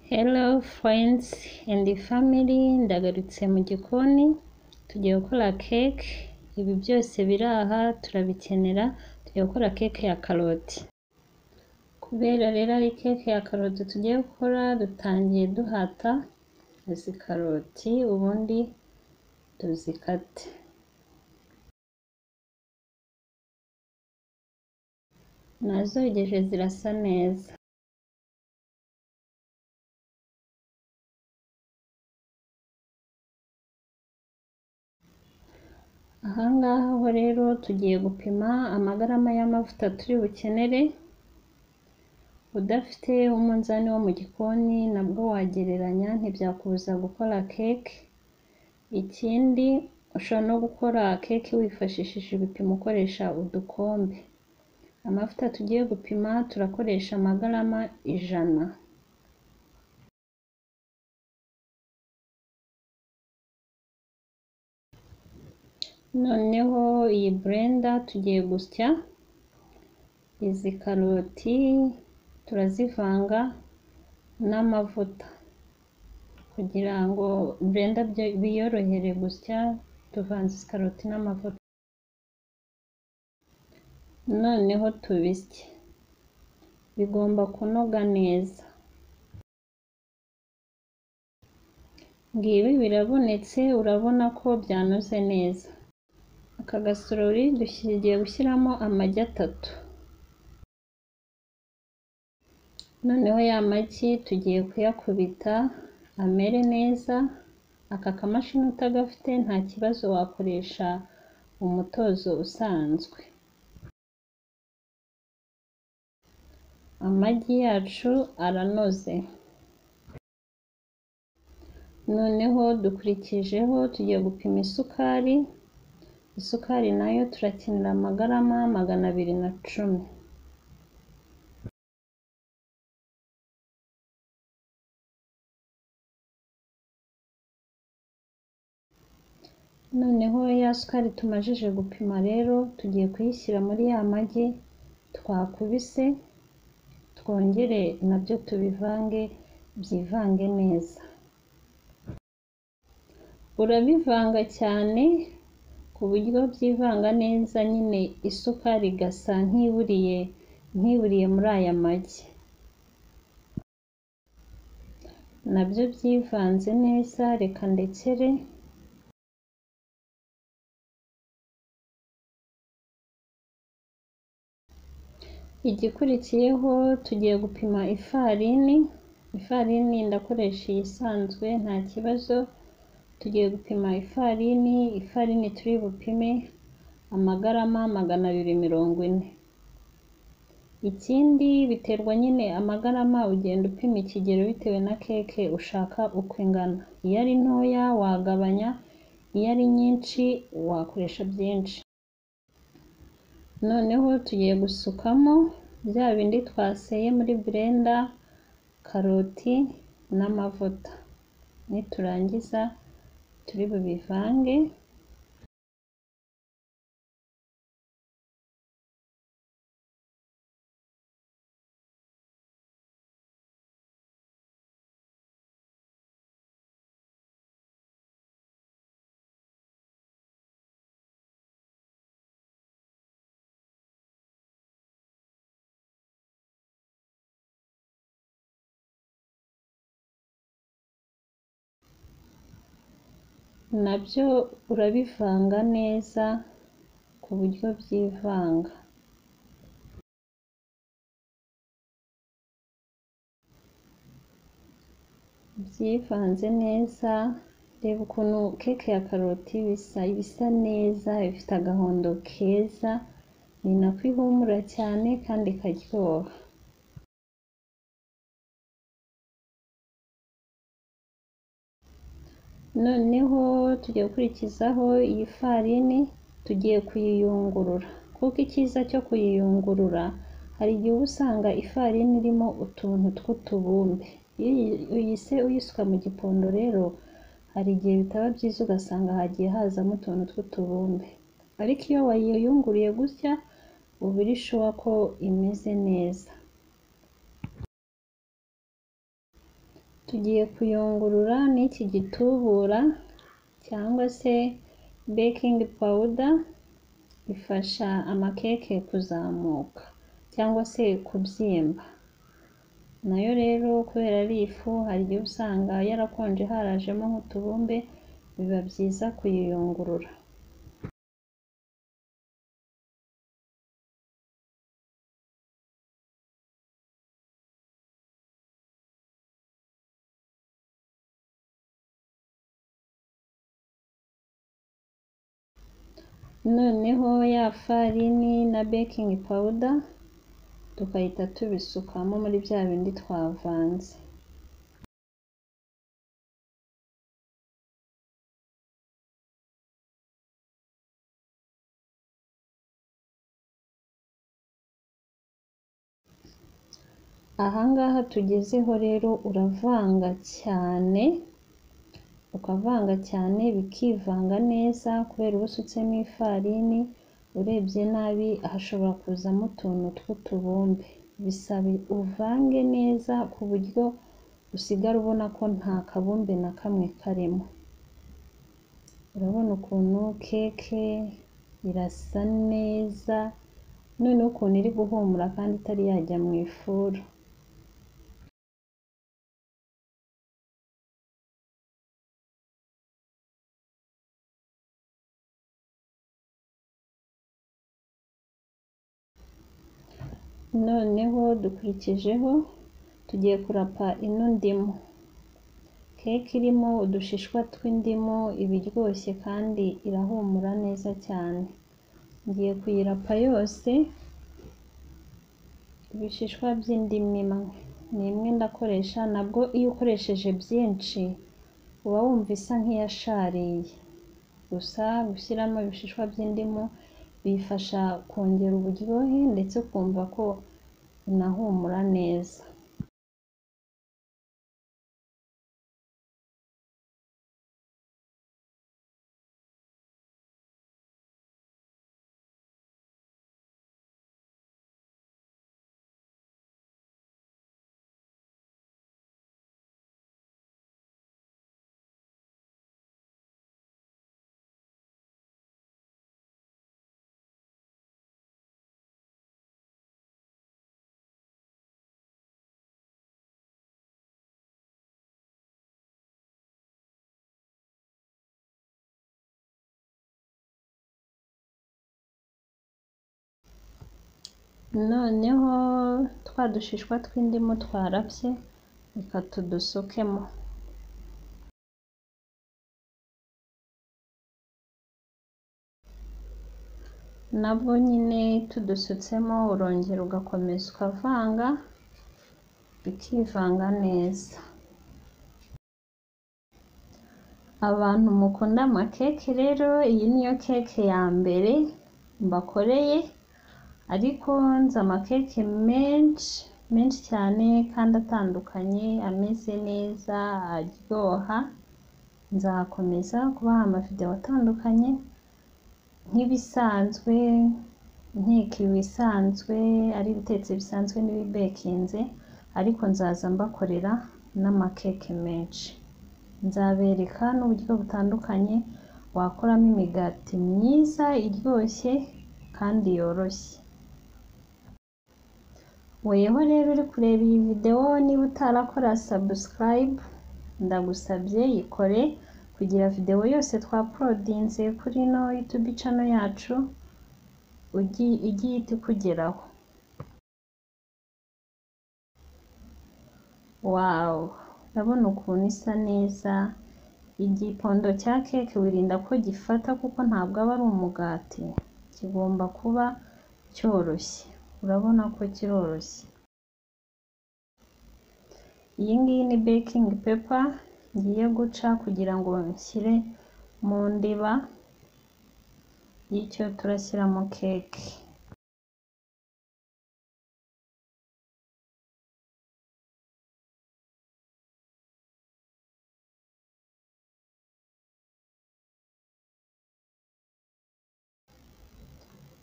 Hello friends and family, ndagarutse mu gikoni tugiye gukora cake, ibi byose biri aha turabikenera, tugiye gukora cake ya karoti. Kubera rero ari cake ya karoti tugiye gukora, dutangiye duhata izi karoti ubundi tuzikate. Nazogeje zirasa neza. Aha ngaha ho rero tugiye gupima amagarama y'amavuta turi bukenere, udafite umunzani wo mu gikoni nabwo wagereranya ntibyakubuza gukora cake, ikindi ushobora no gukora cake wifashishije ibipimo ukoresha udukombe. Amavuta tugiye gupima turakoresha amagarama ijana. Noneho iyi blender tugiye gusya izi karoti turazivanga n'amavuta kugira ngo blender biyorohere gusya tuvanze izi karoti n'amavuta. Noneho tubisye, bigomba kunoga neza. Ngibi birabonetse urabona ko byanoze neza. Aka gasorori tugiye gushyiramo amagi atatu. Noneho ya magi tugiye kuyakubita amere neza, aka kamashini utagafite nta kibazo wakoresha umutozo usanzwe. Amagi yacu aranoze. Noneho dukurikijeho tugiye gupima isukari, isukari nayo turakenera amagarama magana abiri na cumi. Noneho ya sukari tumajije gupima rero tugiye kuyishyira muri ya magi twakubise, twongere nabyo tubivange byivange neza. Urabivanga cyane ku buryo byivanga neza nyine isukari igasa nk'iburiye nk'iburiye muri aya magi. Nabyo byivanze neza reka ndekere. Igikurikiyeho tugiye gupima ifarini, ifarini ndakoresha iyisanzwe nta kibazo, tugiye gupima ifarini, ifarini turi bupime amagarama magana abiri mirongo ine. Ikindi biterwa nyine amagarama ugenda upima ikigero bitewe na cake ushaka uko ingana, iyo ari ntoya wagabanya, iyo ari nyinshi wakoresha byinshi. Noneho tugiye gusukamo bya bindi twaseye muri blender, karoti n'amavuta. Niturangiza turi bubivange. Nabyo urabivanga neza ku buryo byivanga. Byivanze neza, reba ukuntu cake ya karoti bisa, bisa neza, ifite agahondo keza, ni nako ihumura cyane kandi ikaryoha. Noneho tugiye gukurikizaho iyi farini tugiye kuyiyungurura, kuko icyiza cyo kuyiyungurura hari igihe uba usanga ifarini irimo utuntu tw'utubumbe, iyo uyise uyisuka mu gipondo rero hari igihe bitaba byiza ugasanga hagiye hazamo utuntu tw'utubumbe, ariko iyo wayiyunguriye gutya uba uri shuwa ko imeze neza. tugiye kuyungurura n'iki gitubura cyangwa se baking powder ifasha amakeke kuzamuka cyangwa se kubyimba nayo rero kubera ari ifu hari igihe usanga yarakonje harajemo nk'utubumbe biba byiza kuyiyungurura noneho ya farini na baking powder tugahita tubisukamo muri bya bindi twavanze ahangaha tugezeho rero uravanga cyane ukavanga cyane bikivanga neza kubera uba usutsemo ifarini urebye nabi hashobora kuzamo utuntu tw'utubumbe bisaba uvange neza ku buryo usigara ubona ko nta kabumbe na kamwe karimo urabona ukuntu keke irasa neza noneho ukuntu iri guhumura kandi itari yajya mu ifuru noneho dukurikijeho tugiye kurapa ino ndimu keke irimo udushishwa tw'indimu iba iryoshye kandi irahumura neza cyane ngiye kuyirapa yose ibishishwa by'indimu imwe ni imwe ndakoresha nabwo iyo ukoresheje byinshi uba wumva isa nk'iyashariye gusa gushyiramo ibishishwa by'indimu bifasha kongera uburyohe ndetse ukumva ko unahumura neza noneho twa dushishwa tw'indimu twarapye reka tudusukemo nabwo nyine tudusutsemo urongera ugakomeza ukavanga bikivanga neza abantu mukunda amakeke rero iyi niyo keke ya mbere mbakoreye ariko nzi amakeke menshi menshi cyane kandi atandukanye ameze neza aryoha nzakomeza kubaha amavidewo atandukanye nk'ibisanzwe nteka ibisanzwe ari ibitetse bisanzwe n'ibibekinze ariko nzaza mbakorera n'amakeke menshi nzabereka n'uburyo butandukanye wakoramo imigati myiza iryoshye kandi yoroshye weho rero uri kureba iyi videwo niba utarakora sabusikarayibu ndagusabye yikore kugira videwo yose twaporodinze kuri ino yutubi cano yacu igiye iti kugeraho wawu urabona ukuntu isa neza igipondo cya keke wirinda ko gifata kuko ntabwo aba ari umugati kigomba kuba cyoroshye urabona ko kiroroshye iyi ngiyi ni baking paper ngiye guca kugira ngo nshyire mu ndiba y'icyo turashyiramo keke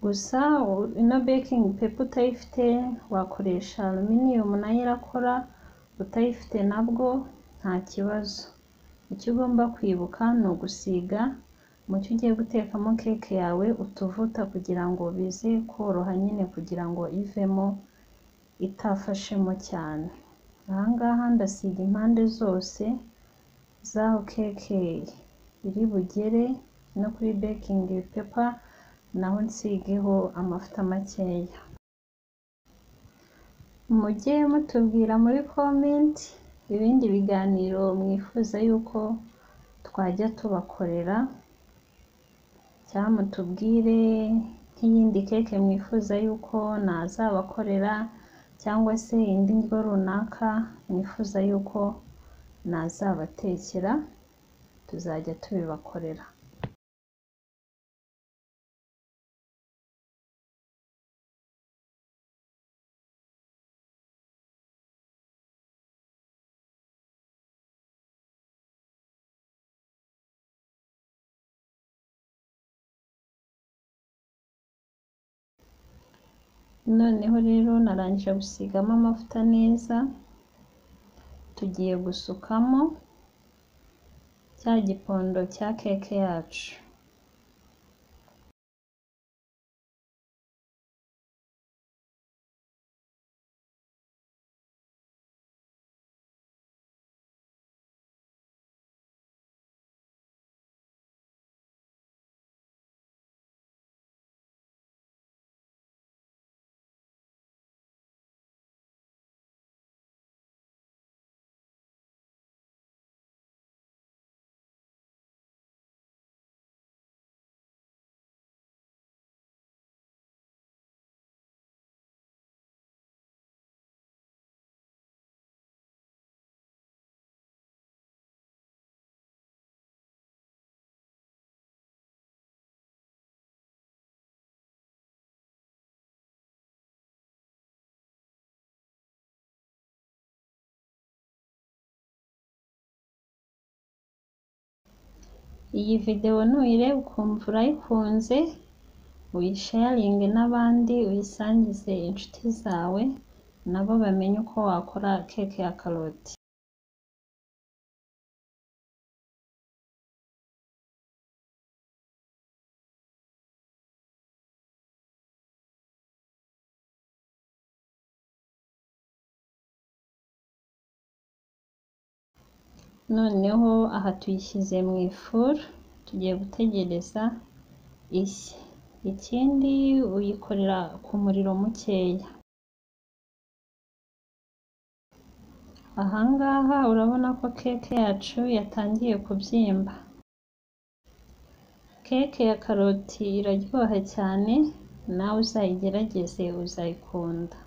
gusa ino baking paper utayifite wakoresha aluminiyumu nayo irakora utayifite nabwo nta kibazo icyo ugomba kwibuka ni ugusiga mucyo ugiye gutekamo keke yawe utuvuta kugira ngo bize koroha nyine kugira ngo ivemo itafashemo cyane aha ngaha ndasiga impande zose z'aho keke iri bugere no kuri baking paper naho nsigeho amavuta makeya mujye mutubwira muri comment ibindi biganiro mwifuza yuko twajya tubakorera cyangwa mutubwire nk'iyindi keke mwifuza yuko nazabakorera cyangwa se indi ndyo runaka mwifuza yuko nazabatekera tuzajya tubibakorera noneho rero narangije gusigamo amavuta neza tugiye gusukamo cya gipondo cya keke yacu iyi videwo nuyireba ukumva urayikunze uyisharinge n'abandi uyisangize inshuti zawe nabo bamenye uko wakora keke ya karoti noneho aha tuyishyize mu ifuru tugiye gutegereza ishye ikindi uyikorera ku muriro mukeya ahangaha urabona ko keke yacu yatangiye kubyimba keke ya karoti iraryoha cyane nawe uzayigerageze uzayikunda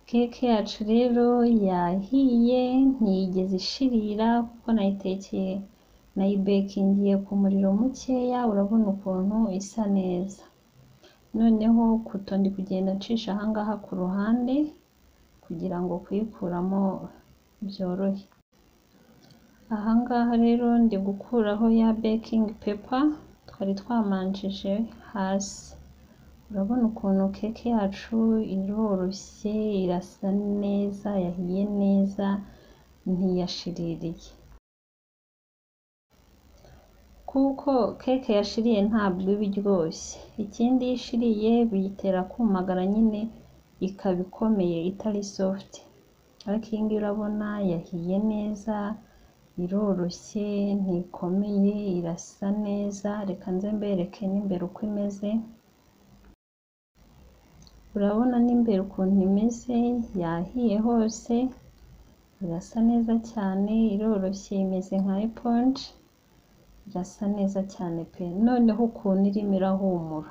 keke yacu rero yahiye ntiyigeze ishirira kuko nayitekeye nayibekingiye ku muriro mukeya urabona ukuntu isa neza noneho kuto ndi kugenda ncisha ahangaha ku ruhande kugira ngo kuyikuramo byorohe ahangaha rero ndi gukuraho ya baking paper twari twamanjije hasi urabona ukuntu keke yacu iroroshye irasa neza yahiye neza ntiyashiririye kuko keke yashiriye ntabwo iba iryoshye ikindi iyo ishiriye biyitera kumagara nyine ikaba ikomeye itari soft ariko iyi ngiyi urabona yahiye neza iroroshye ntikomeye irasa neza reka nze mbereke n'imbere uko imeze urabona n'imbere ukuntu imeze yahiye hose irasa neza cyane iroroshye imeze nka eponje irasa neza cyane pe noneho ukuntu irimo irahumura